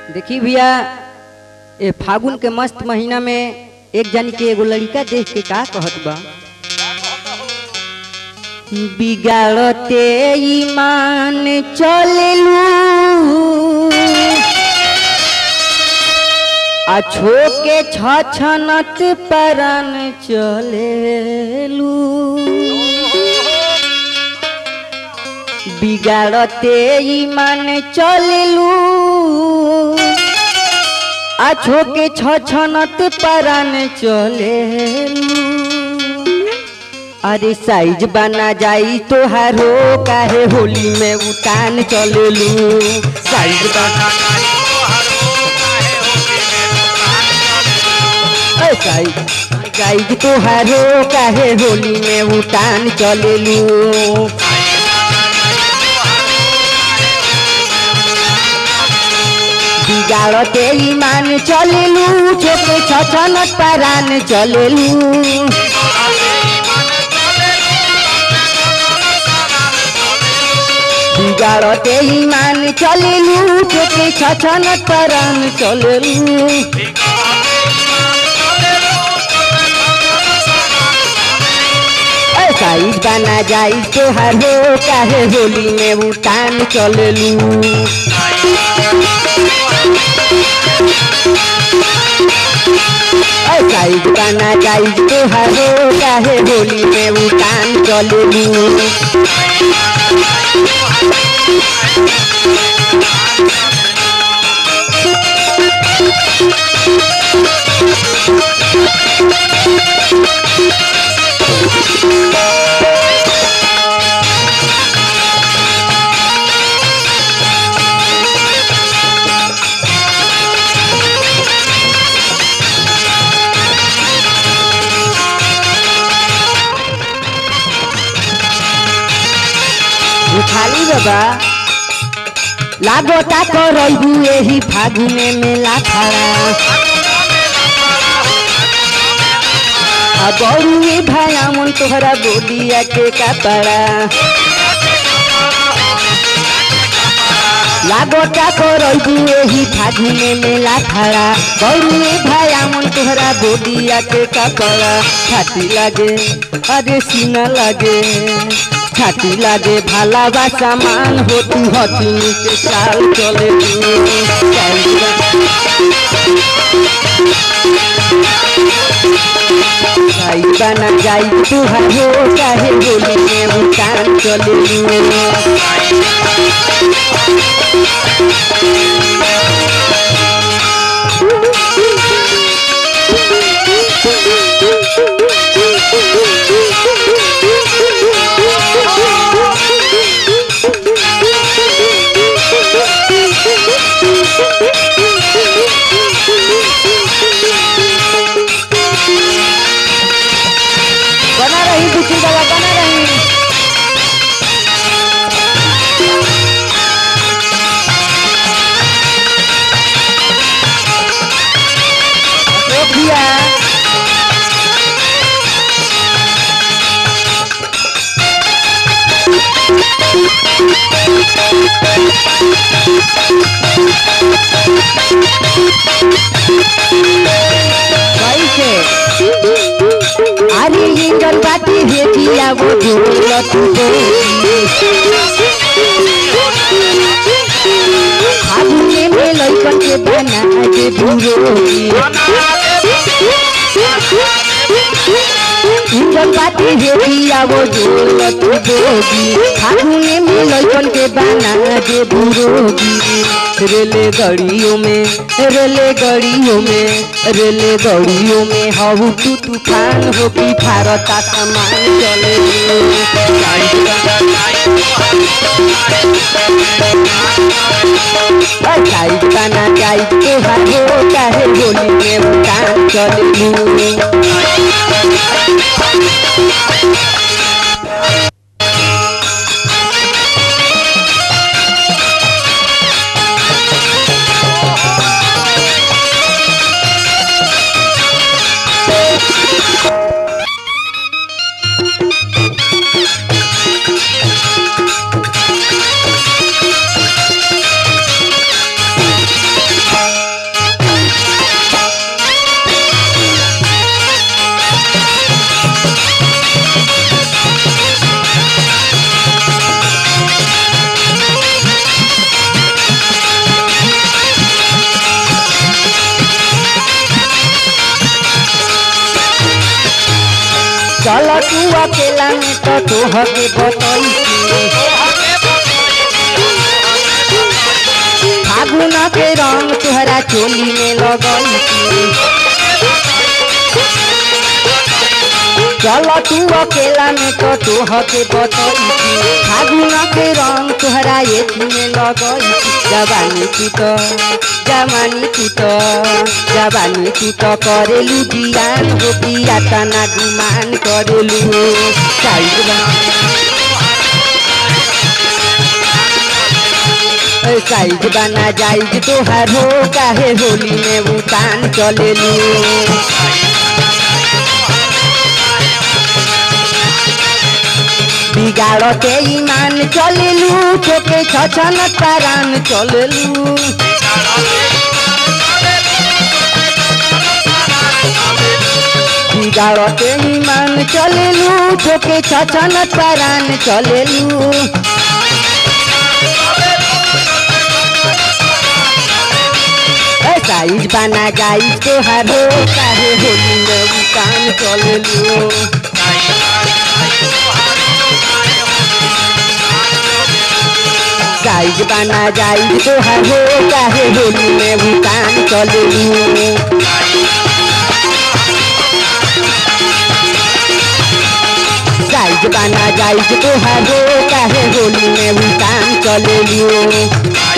देखी भैया ये फागुन के मस्त महीना में एक जन के एगो लड़का देख के का कहत बा बिगाड़ते ईमान चललू आ छो के छछनत परन चलेलू बिगाड़ते ईमान चललू आ छो के छछनत परन चलेलू अरे साइज बना जाई तोहारो काहे होली में उतान चलेलू साइज बना ए, साइज साइज तोहारो काहे होली में उतान चलेलू बिगाड़ते ईमान चलेलू छोटे छछनत परान चलेलू बिगाड़ते ईमान चलेलू छोटे छछनत परान चलेलू ए, साइज बना जाई तोहार हो काहे होली में उतान चलेलू साइज बना जाई तोहार हो काहे होली में उतान चलेलू खाली बाबा लागोता करबू एही फागुने में लाखड़ा आ बड़ुए भाया मन तोहरा बोलिया के कपड़ा लागोता करबू एही फागुने में लाखड़ा बड़ुए भाया मन तोहरा बोलिया के कपड़ा छाती लागे अरे सीना लागे छाती लागे भाला बा सामान होती हथी के चाल चले भाई बना जाई तुहारो चाहे बोली में उतान चले बना रही दुखी बाबा बना रही अशोक भैया कैसे अरे ये गलबाती है किया वो झूल तू फागुने में लइकन के बना के भूरोगी इंजन बाती है किया वो झूल तू दोगी फागुने में लइकन के बना के भूरोगी रेले गड़ियों में रेले गड़ियों में रेले गड़ियों में हऊ तू तूफान हो की भारत आसमान चले साइड बना जाई तोहार हो चाहे होली में उतान चले चल तू अकेला में तो तोह के बतई फागुन के रंग तुहरा चोली में लगई चल तू अकेला में तो तोह के बतई फागुन के रंग तुहरा एथी में लगई जवानी तू तो जवानी तू तो जवानी तू तो करेलू जियान हो पिया तना गुमान करेलू साइड साइज बना जाइज तोहार हो काहे होली में उतान चलेलू बिगाड़ के ईमान चलेलू छोके छछन तारान चलेलू बिगाड़ के ईमान चलेलू छोके छछन तारान चलेलू साइज बना जाइज तोहार हो काहे होली में उतान चलेलू साइज बना जाइज तोहार हो काहे होली में उतान चलेलू साइज बना जाइज तोहार हो काहे होली में उतान चलेलू